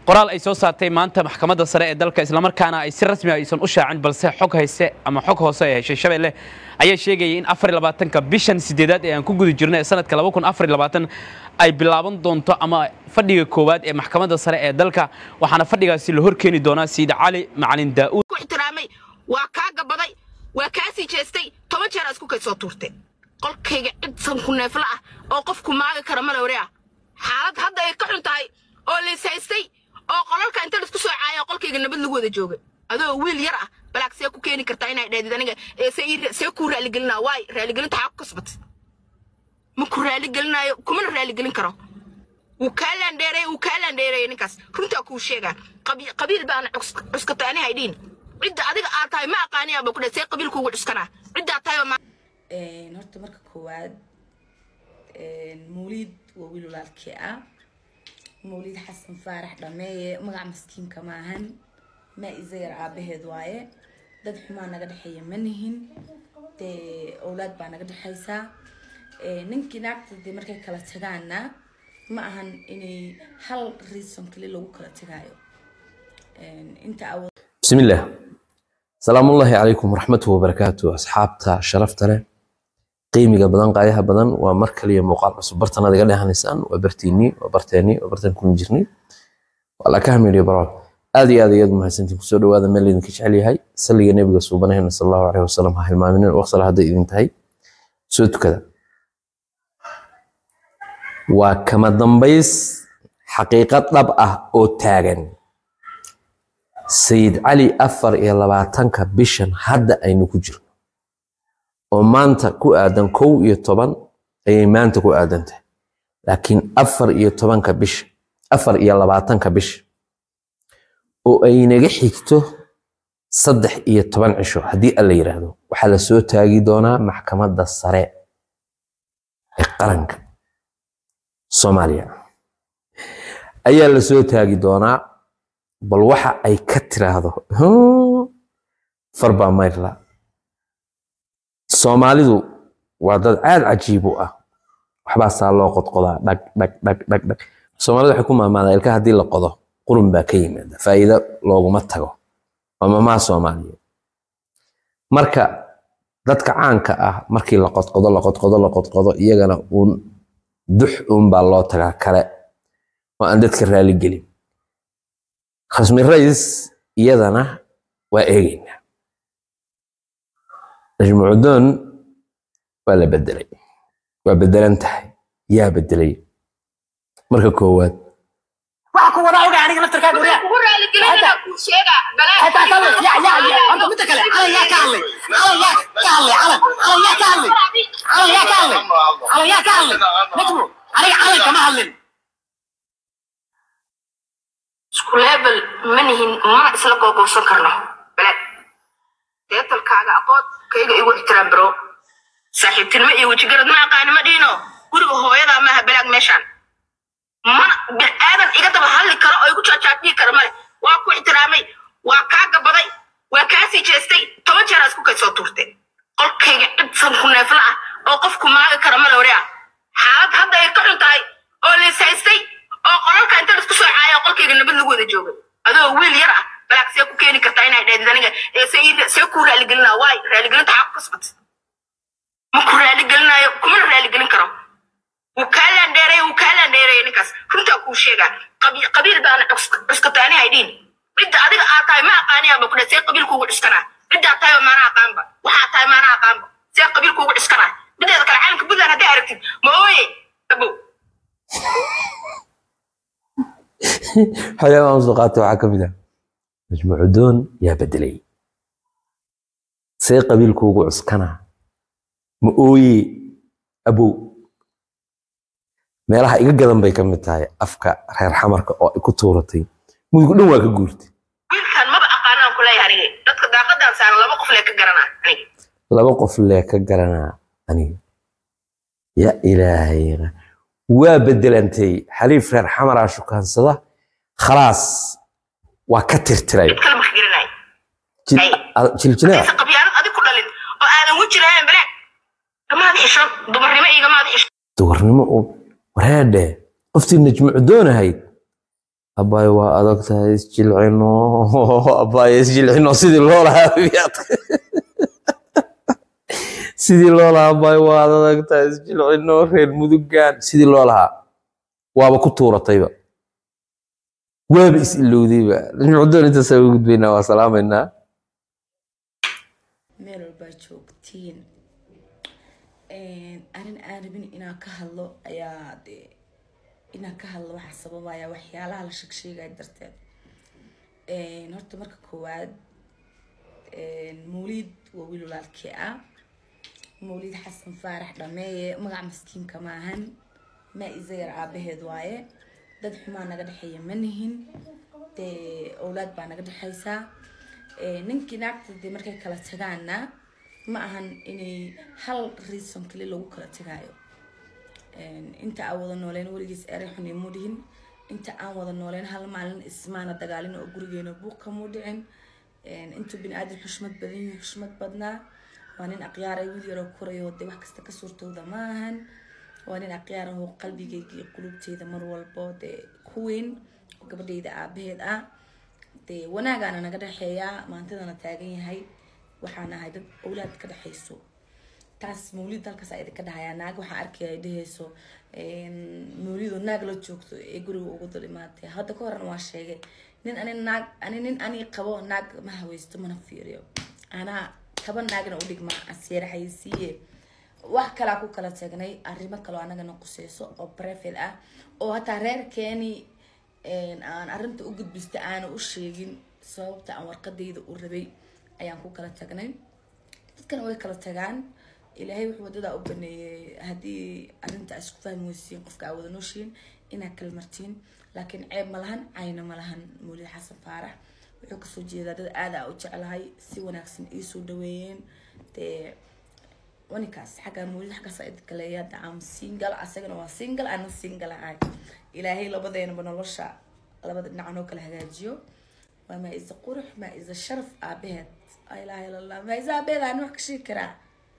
qoraal ay soo saartay maanta maxkamadda sare ee dalka islamarkaana ay si rasmi ah aysan u shaacin balse xog hayse ama xog hoose ay heshay shabeelle ayaa sheegayay in afar iyo labaatanka bishan sideedaad ee aan ku guda jirno ee sanadka laba kun afar iyo labaatan ay bilaaban doonto ama fadhiga koowaad ee maxkamadda sare ee dalka waxaana fadhigaasi la horkeeni doonaa sayid cali macalin daa'uud ku ixtiraamay waa kaa gabaday waa kaa sii jeestay toban jeer isku kay soo tuurteen qolkayga cid sanku neefla ah oo qofku maagi kara malowre ah xaalad hadda ay ka xun tahay oo laishaystay oo qolalka inta laisku soo caaya qolkayga nabad lagu wada joogay adoo wiil yar ah balaag see ku keeni kartaa inay dhahdid aniga ee see ii- see kuu raaligelinaa waay raaligelinta xaa ku kasbatay ma ku raaligelinaayo kumana raaligelin karo wuu kaa laandheereey wuu kaa laandheereeyay ninkaas runtaa kuu sheegaa Qabi- qabiil baana cus- cuskatay ani haydhiin cidda adiga aad tahay ma aqaaniyaa ba ku dhe see qabiil kuugu cuskanaa ciddaa tahay oo ma Een, horta marka koowaad een, mawliid waa wiil walaalkii ah mawliid xasan faarax dhameeye magac maskiinka maahan maa isayar aabaheed waaye dad xumaa naga dhexeeya ma nihin dee owlaad baa naga dhexeysaa Een, ninkii naagta dee markay kala tagaana ma ahan inay hal reason kali lagu kala tagaayo Een, inta awood بسم الله سلام الله عليكم ورحمة وبركاته أصحابتا شرفتا له قيمي بدن قايها بدن ومركل يا مقال عصب برتنا دقال لها نسان وبرتيني وبرتاني وبرتان كل جرني ولا كامل يا برا هذه هذه يد ما سنتي كسر وهذا ملي نكش عليه هاي سلي النبي صوبنا هنا صلى الله عليه وسلم هاي المؤمنين وصل هذا إذا انتهي سوت كذا وكما دنبيس حقيقة طبعة أو تاغن sayid cali afar iyo labaatanka bishan hadda aynu ku jirno oo maanta ku aadan kow iyo toban ayay maanta ku aadan tahay laakiin afar iyo tobanka bisha afar iyo labaatanka bisha oo ay naga xigto saddex iyo toban cisho haddii alla yidhaahdo waxaa la soo taagi doonaa maxkamadda sare ee qaranka soomaaliya ayaa la soo taagi doonaa bal waxa ay ka tiraahdo "Huh, far baa mayrla soomaalidu waa dad aad cajiib u ah waxbaa saa loo qodqodaa dhag dhag dhag dhag dhag soomaalidu waxay ku maamaadaa ilka haddii la qodo qurun baa ka yimaada faa'iido looguma tago waa mamaa soomaaliyeed marka dadka caanka ah markii la qodqodo la qodqodo la qodqodo iyagana uun dux uun baa loo tagaa kale oo aan dadka raali gelin khasmi rais iyadana waa eegaynaa najmucudoon waa la bedelay waa bedelan tahay yaa bedelay marka koowaad waxa ku wada oga aniga laftarkaaga wariya kugu raaligelinaa kuu sheegaa hataa ka hadlay ya ya ya horta midda kale calan yaa ka hadlay calan yaa ka hadlay calan calan yaa ka hadlay calan yaa ka hadlay calan yaa ka hadlay najmu aniga calan kama hadlin isku leebel ma nihin mana isla googoosan karno balaad deetalkaaga aqoon kayga igu ixtiraam baro saaxiibtinimo iyo wejigarad ma aqaani ma dhiino guriga hooyadaa maaha balaag meeshaan mana biniaadan iga daba hadli karo oo igu jaajaadhihi kara male waa ku ixtiraamay waa kaa gabaday waa kaa sii jeestay toban jeer isku kay soo tuurteen qolkayga cid sanku neefla ah oo qofku maagi kara malowre ah xaalad hadda ay ka xun tahay oo laishaystay oo qolalka inta laisku soo caaya qolkayga nabad lagu wada joogay adoo wiil yar ah balaag see ku keeni kartaa inay dhahdid aniga ee see ii- see kuu raaligelinaa waay raaligelinta xaa ku kasbatay ma ku raaligelinaayo kumana raaligelin karo wuu kaa laandheereey wuu kaa laandheereeyay ninkaas runtaa kuu sheegaa Qabi- qabiil baana cus- cuskatay ani haydhiin cidda adiga aad tahay ma aqaaniyaa ba ku dhe see qabiil kuugu cuskanaa ciddaa tahay maana aqaanba waxaa tahay maana aqaanba see qabiil kuugu cuskanaa mideeda kale calanka puntland hadday aragtid ma ooye abow waxyaabaha aan soo qaatay waxaa ka mid ah majmuucudoon yaa bedelay see qabiilkuugu cuskana ma ooye abow meelaha iga gadan bay ka mid tahay afka reer xamarka oo ay ku tuuratay mudugu dhan waa ka guurtay wiilkan maba aqaanaan ku leeyahay aniga dadka daaqadan saaran laba qof lee ka garanaa aniga laba qof lee ka garanaa aniga ya ilaahay waa bedelantay xaliif reer xamaraa shukaansada khalaas waa ka tirtiray cid kale ma ka garanaayo Jil- Ay. a- jiljilaa mise qabyaanad adig ku dhalin oo aadan weji lahayn balaag gamaad xisho dumarnimo iyo gamaad xisho duwarnimo u wareedhe qoftii najmuc doonahayd abaay waa adag tahay isjilcino abaay isjilcino sidii loo lahaa miyaad sidii loo lahaa abaay waa adag tahay isjilcino reer mudugaan sidii loo lahaa waaba ku tuuratayba waaba is ilowdayba mucdoon intaasaa ugu gudbaynaa waa salaamaynaa meel walbaa joogtiin arrin aan rabin inaan ka hadlo ayaa dee inaan ka hadlo waxaa sababaya waxyaalaha la sheegsheegaya darteed horta marka koowaad mawliid waa wiil walaalkii ah mawliid xasan faarax dhameeye magac maskiinka maahan maa isayar aabaheed waaye dad xumaa naga dhexeeya ma nihin dee owlaad baa naga dhexeysaa ninkii naagta dee markay kala tagaana ma ahan inay hal reason kali lagu kala tagaayo inta aan wada nooleen weligiis erey xun imuu dhihin inta aan wada nooleen hal maalin ismaana dagaalin oo gurigeena buuq kamuu dhicin intuu bini aadan xushmad badan yahay xushmad badnaa waa nin aqyaaray wiil yaroo korayo dee wax kasta ka suurtooda ma ahan waa nin aqyaar ahoo qalbigayga iyo qulubteyda mar walbo dee ku weyn oo gabadhayda aabaheed ah dee wanaagaana naga dhexeeyaa maantadana taagan yahay waxaan ahay dad owlaad ka dhexeyso taas mawlid halkaas a idinka dhahayaa naag waxaa arkaya ay dheheyso mawlidoo naag la joogto ee guriga ugu dul imaatay hadda ka horan waa sheegay nin ani naag ani nin ani qabo naag ma haweysto mana fiiriyo anaa kaba naagna udhigma aseeraxaysiiye wax kalaa ku kala tagnay arrimo kaloo anagana quseyso oo brefil ah oo hataa reerkeeni aan arrinta u gudbista aana u sheegin sababta aan warqadayda u rabay ayaan ku kala tagnay dadkana way kala tagaan ilaahay wuxuu wadadaa u baneeyey haddii arrinta a isku fahmi weysiin qofka aa wada nooshiin inaad kala martiin laakiin ceeb ma lahan cayna ma lahan mawlid xasan faarax wuxuu kasoo jeedaa dad aada a u jeclahay si wanaagsan iisoo dhaweeyeen dee wanikaas xaggaa mawlid xaggaas idinka leeya hadda aan single asagana waa single ana single ahay ilaahay labadeenaba nolosha labada dhinac noo kala hagaajiyo waa maa isa qurux maa isa sharaf aabaheed laa ilaha illa allah maa isa aabaheed aan wax ka sheegi karaa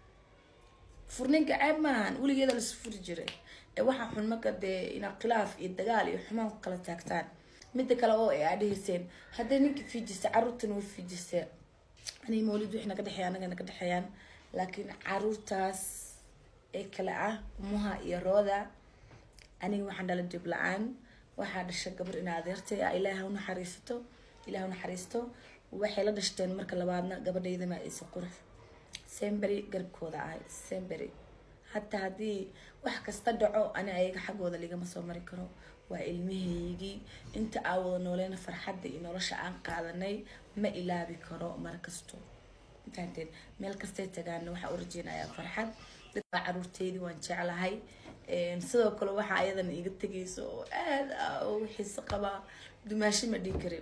furninka ceeb maahan weligeeda lasu furi jiray ee waxaa xun marka dee inaa khilaaf iyo dagaal iyo xumaan ku kala taagtaan midda kale oo ay aa dheheyseen hadday ninka fiijista caruurtana way fiijisteen aniga mawlid wixii naga dhexeeya anaga naga dhexeeyaan laakiin caruurtaas ee kale ah umuha iyo rooda aniga waxaan dhala dib la-aan waxaa dhasha gabar in adeertay ah ilaaha u naxariisato ilaah u naxariisto waxay la dhashteen marka labaadna gabadhayda maa isa qurux sembery garabkooda ahay sembery hataa haddii wax kasta dhaco ani ayaga xaggooda ligama soo mari karo waa ilmahaygii inta aa wada nooleena farxadda iyo nolosha aan qaadanay ma ilaabi karo mar kasto fahanteen meel kastay tagaana waxaa u rajeynayaa farxad dadbaa caruurteydii waan jeclahay sidoo kale waxaa ayadan iga tegayso oo aada ah ugu xiiso qabaa dumaashi ma dhihi karin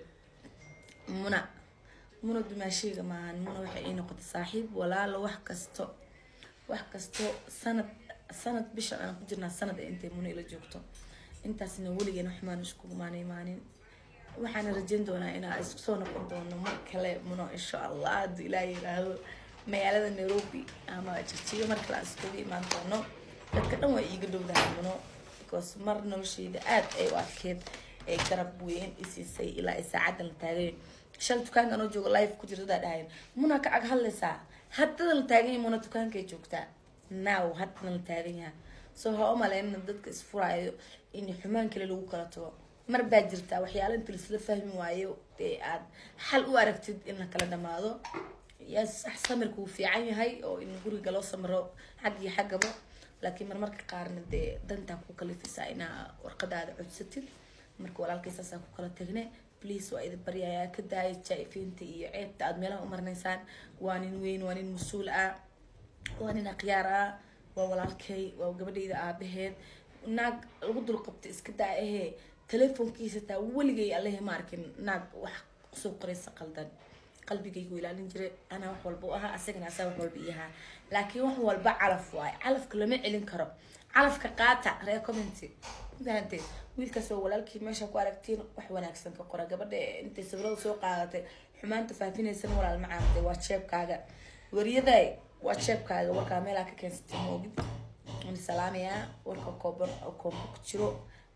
muna muna dumaashayga maahan muna waxay ii noqotay saaxiib walaalo wax kasto wax kasto sanad sanad bishan aan ku jirnaa sanad ee intay muna ila joogto intaasna weligeena xumaan iskugumaana imaanin waxaana rajeyn doonaa inaa isku soo noqon doono mar kale muno insha allah hadduu ilaaha yiraahdo magaalada nairobi ama jirjiga mar kale aan iskugu imaan doono dadka dhan waa iiga dhowdahay muno because mar nolosheyda aad ay u adkeed ee garab weyn isiisay ilaa ay saacadan la taagay shal dukaankan oo joogo life ku jirta dadaa dhahayn muna ka ag hadlaysaa haddada la taagan yahay muna dukaankay joogtaa now haddana la taagan yahay soo ha u maleynna dadka isfuraayo in xumaan kale lagu kala tago mar baa jirtaa waxyaala inta laisla fahmi waayo dee aad xal u aragtid in la kala dhamaado yaa sax samirka wuu fiican yahay oo in guriga loo samro xag iyo xaggaba laakiin marmarka qaarna dee dantaa ku kalifisaa inaa warqadaada codsatid marka walaalkay saasaa ku kala tagne please waa idin baryayaa ka daaya jaa-ifiinta iyo ceebta aad meelaha u marnaysaan waa nin weyn waa nin mas-uul ah waa nin akhyaar ah waa walaalkay waa gabadhayda aabaheed naag lagu dul qabta iska daa ahee telefoonkiisa taa weligay allehe ma arkin naag wax kusoo qoraysa qaldan qalbigaygu ilaalin jiray anaa wax walba u ahaa asagana asaa wax walba iyahaa laakiin wax walba calaf waaye calafka lama celin karo calafka qaata ree commenty fahanteed wiilkaas oo walaalkii meesha ku aragtiin wax wanaagsan ka qora gabadha intay sawirada soo qaadatay xumaanta faafinaysana walaal ma caantay waa jeebkaaga waryaday waa jeebkaaga warkaa meelaa ka keensatay moogid waan salaamayaa warka kooban oo koombo ku jiro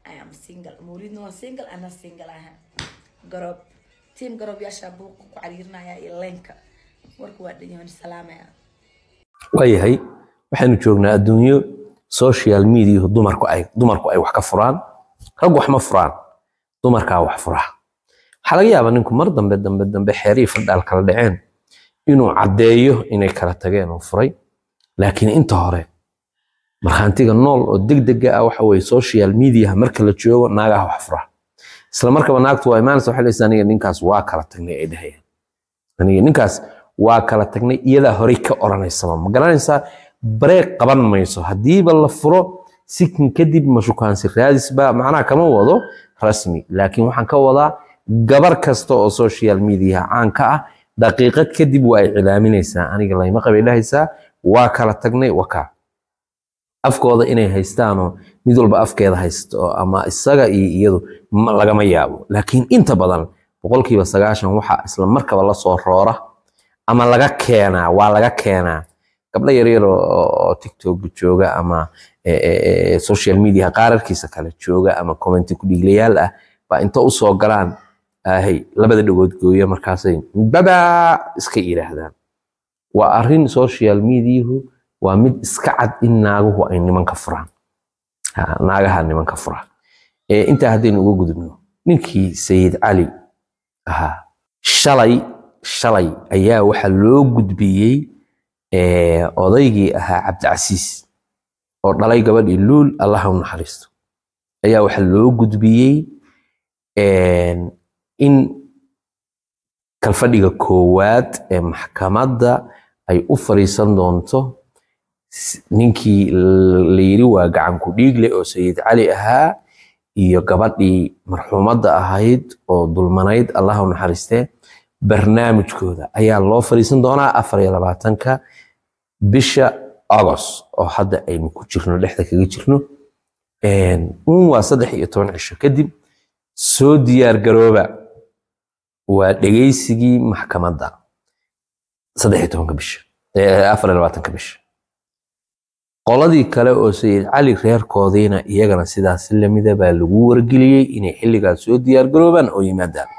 I am single mawlidna waa single ana single aha garoob tiim garoobyasha buuqa ku cariirinaya iyo leenka warka waa dhan yahan salaamaya waayahay waxaynu joognaa adduunyo social media dumarku ay dumarku ay wax ka furaan rag wax ma furaan dumarkaa wax fura waxaa laga yaabaa ninku mar dambe dambe dambe xeerihii fadhaal kala dhaceen inuu caddeeyo inay kala tageen oo furay laakiin inta hore markhaantiga nool oo degdega ah waxa weye social media marka la joogo naagaha wax fura isla markaba naagtu waa imaanaysa waxay leedahay aniga ninkaas waa kala tagnay ay dhahayaan aniga ninkaas waa kala tagnay iyadaa horey ka odhanaysaba ma garanaysaa bareeq qaban mayso haddiiba la furo sikin kadib mashukaansi raadis baa macnaha kama wado rasmi laakiin waxaan ka wadaa gabar kasta oo social media caan ka ah daqiiqad kadib waa ay cilaaminaysaa aniga layma qabay dhahaysaa waa kala tagnay wakaa afkooda inay haystaanoo mid walba afkeeda haysto ama isaga iyo iyadu ma- lagama yaabo laakiin inta badan boqolkiiba sagaashan waxaa isla markaba la soo roora ama laga keenaa waa laga keenaa gabdho yaryar oo oo tiktok jooga ama eh, eh, eh, social media qaararkiisa kale jooga ama commenti ku dhiiglayaal ah baa inta usoo galaan ahay labada dhagood gooya markaasay baba iska yidhaahdaan waa arrin social mediahu waa mid iska cad in naaguhu ay nimanka furaan Ha, naagaha nimanka fura Eh, intaa haddaynu uga gudubno ninkii sayid cali ahaa shalay shalay ayaa waxaa loo gudbiyey eh, odaygii ahaa cabdicasiis oo dhalay gabadhii luul allaha u naxariisto ayaa waxaa loo gudbiyey en, in kalfadhiga koowaad ee maxkamadda ay u fariisan doonto s- ninkii l- la yiri waa gacan ku dhiigle oo sayid cali ahaa iyo gabadhii marxuumadda ahayd oo dulmanayd allaha u naxariistee barnaamijkooda ayaa loo fariisan doonaa afar iyo labaatanka bisha agost oo hadda aynu ku jirno dhexda kaga jirno un waa saddex iyo toban cisho kadib soo diyaar garooba waa dhegaysigii maxkamadda saddex iyo tobanka bisha eh, afar iyo labaatanka bisha qoladii kale oo sayid cali reerkoodiina iyagana sidaas lamida baa lagu wargeliyey inay xilligaas soo diyaar garoobaan oo yimaadaan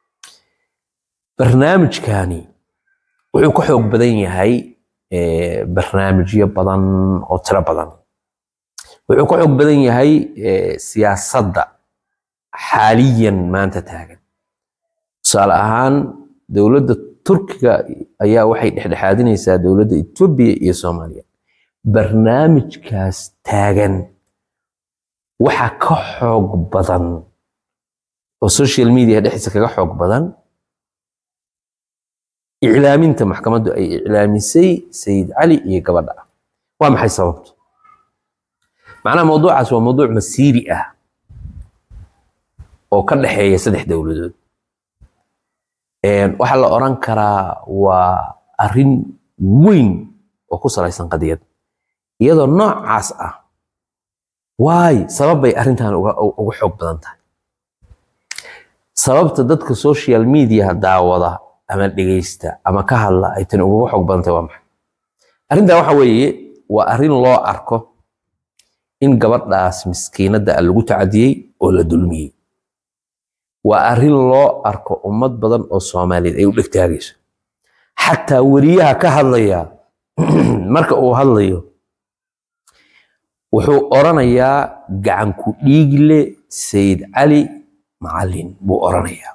barnaamijkani wuxuu ka xoog badan yahay eh, barnaamijyo badan oo tiro badan wuxuu ka xoog badan yahay eh, siyaasadda xaaliyan maanta taagan tusaale ahaan dowladda turkiga ayaa waxay dhexdhexaadinaysaa dowladda etoobiya iyo soomaaliya barnaamijkaas taagan waxa ka xoog badan oo social media dhexdiisa kaga xoog badan iclaaminta maxkamaddu ay iclaamisay sayid cali iyo gabadha waa maxay sababtu macnaha mawduucaas waa mawduuc masiiri ah oo ka dhexeeya saddex dowladood Een, waxaa la oran karaa waa arrin weyn oo ku salaysan qadiyad iyadoo noocaas ah waay sabab bay arrintan uga uga xoog badan tahay sababta dadka social media daawada ama dhegeysta ama ka hadla ay tani uga xoog badan tahay waa maxay arrintan waxa weeye waa arrin loo arko in gabadhaas miskiinadda ah lagu tacadiyey oo la dulmiyey waa arrin loo arko ummad badan oo soomaaliyeed ay u dhegtaagayso xataa weriyaha ka hadlaya marka uu hadlayo wuxuu oranayaa gacan ku dhiigle sayid cali macalin buu oranayaa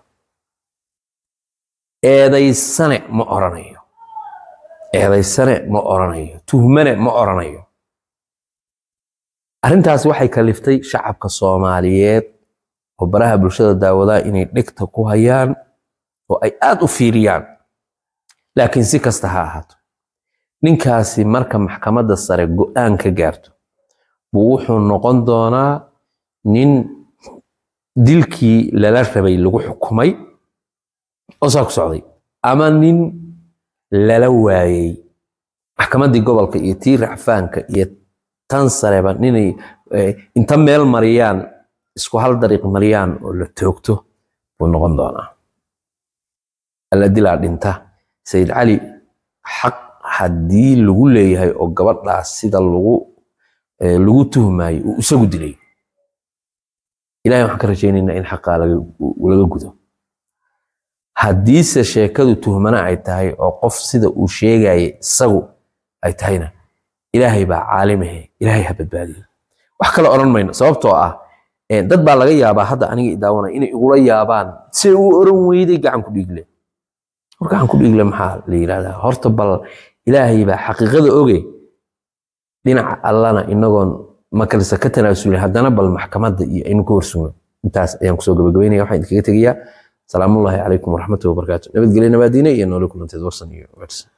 eedaysane ma oranayo eedaysane ma oranayo tuhmane ma oranayo arrintaas waxay kaliftay shacabka soomaaliyeed oo baraha bulshada daawadaa inay dhegta ku hayaan oo ay aad u fiiriyaan laakiin si kasta ha ahaato ninkaasi marka maxkamadda sare go'aan ka gaarto buu wuxuu noqon doonaa nin dilkii lala rabay lagu xukumay oo saa ku socday ama nin lala waayey maxkamaddii gobolka iyo tii racfaanka iyo tan sareba ninay eh, inta meel mariyaan isku hal dariiq mariyaan oo la toogto buu noqon doonaa alla dilaa dhinta sayid cali xaq haddii lagu leeyahay oo gabadhaas sida lagu eh, lagu tuhmayo uu isagu dilay ilahay waxaan ka rajaynaynaa in xaqaa laga laga gudo haddiise sheekadu tuhmana ay tahay oo qof sida uu sheegaya isagu ay tahayna ilaahay baa caalimahe ilaahay ha badbaadiyo wax kale odhan mayno sababtoo ah eh, dad baa laga yaabaa hadda aniga i daawanaya inay igula yaabaan si uu oran weyday gacan ku dhiigle war gacan ku dhiigle maxaa la yidhahdaa horta bal ilaahay baa xaqiiqada oge dhinaca allana inagoon makalisa ka tanaasulin haddana bal maxkamadda iyo aynu ka warsugno intaas ayaan kusoo gabagabeynaya waxaan idinkaga tegayaa salaamullaahi calaykum waraxmatullahi wabarakaatu nabadgelyo nabaadiine iyo noole kulanteed warsan iyo wacdsan